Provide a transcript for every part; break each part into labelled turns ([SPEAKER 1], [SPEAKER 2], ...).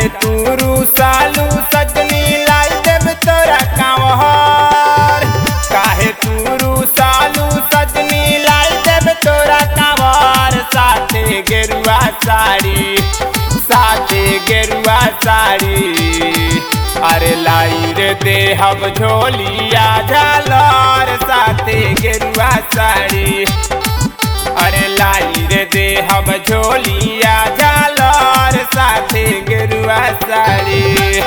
[SPEAKER 1] काहे तू सालू सजनी लाई देव तोरा कांवर काहे तू सालू सजनी लाई देव तोरा कांवर साथे गेरुआ साड़ी साथे गेरुआ साड़ी अरे लाई रे देहब झोलिया झालर साथे गेरुआ साड़ी अरे लाई रे देहब झोलिया झालर साथे गेरुआ साड़ी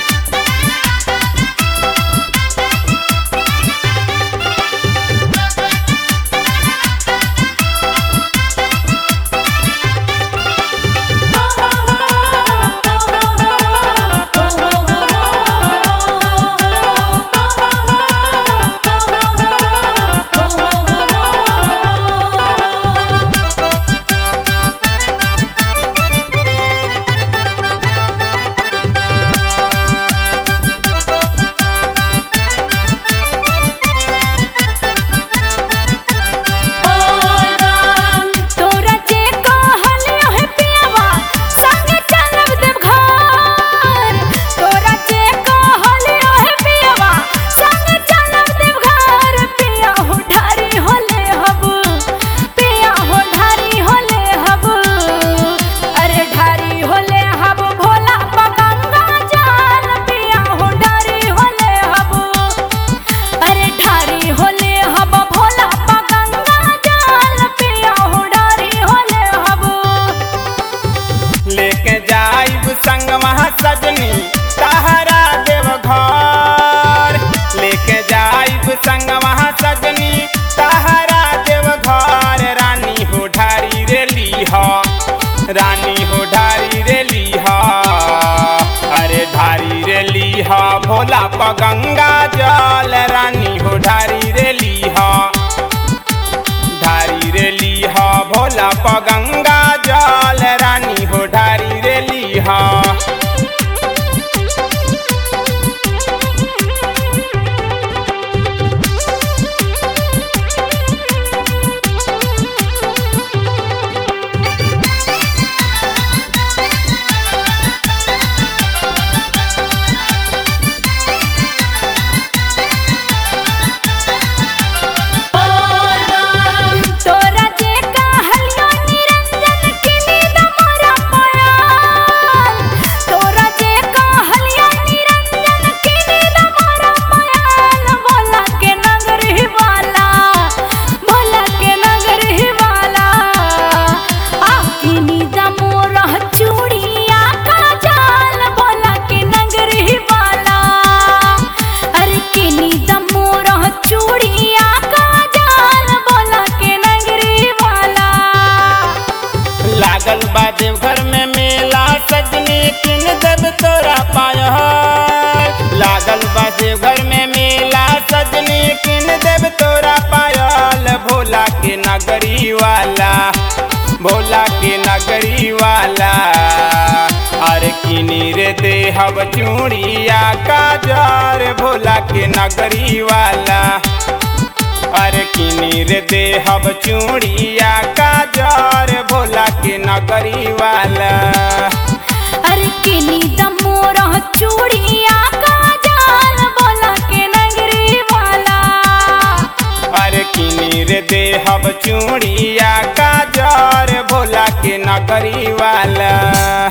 [SPEAKER 2] तोरा जे कहलियो है पियावा संगे चलब देव घर तोरा जे कहलियो है पियावा संगे चलब देव घर पिया हो ढारी होले हब पिया हो ढारी होले हब अरे ढारी होले हब भोला पा गंगा जल पिया हो ढारी होले हब अरे ढारी होले हब भोला पा गंगा जल पिया हो ढारी होले हब
[SPEAKER 1] लेके जाइब संग वहाँ सजनी सहारा देव घर लेके जाइब संग वहाँ सजनी सहारा देव घर रानी हो ढारी रे लीह रानी हो ढारी रे लीह अरे ढारी रे लीह भोला प गंगा जल रानी हो ढारी रे लीह ढारी रे लीह भोला प गंगा जल रानी हो ढारी रे लीह
[SPEAKER 2] तोरा जे कहलियो निरंजन की नींद मोरा पायल तोरा जे कहलियो निरंजन की नींद मोरा पायल भोला के नगर ही वाला भोला के नगर ही वाला आ की नींद मोरा चूड़िया का जाल भोला के नगर ही वाला अरे की नींद मोरा चूड़िया का जाल भोला के नगरी वाला
[SPEAKER 1] लागल बा देवघर में मेला सजनी किन देव तोरा पाय लागल बा देवघर में मेला सजनी किन देव तोरा पायल भोला के नगरी वाला भोला के नगरी वाला अरे किनी रे देहब चूड़िया काजर भोला के नगरी वाला अरे किनी रे देहब चूड़िया काजर भोला के नगरी वाला
[SPEAKER 2] अरे की नींद मोरा चूड़िया का जाल भोला के नगरी वाला
[SPEAKER 1] अरे किनी रे देहब चूड़िया काजर भोला के नगरी वाला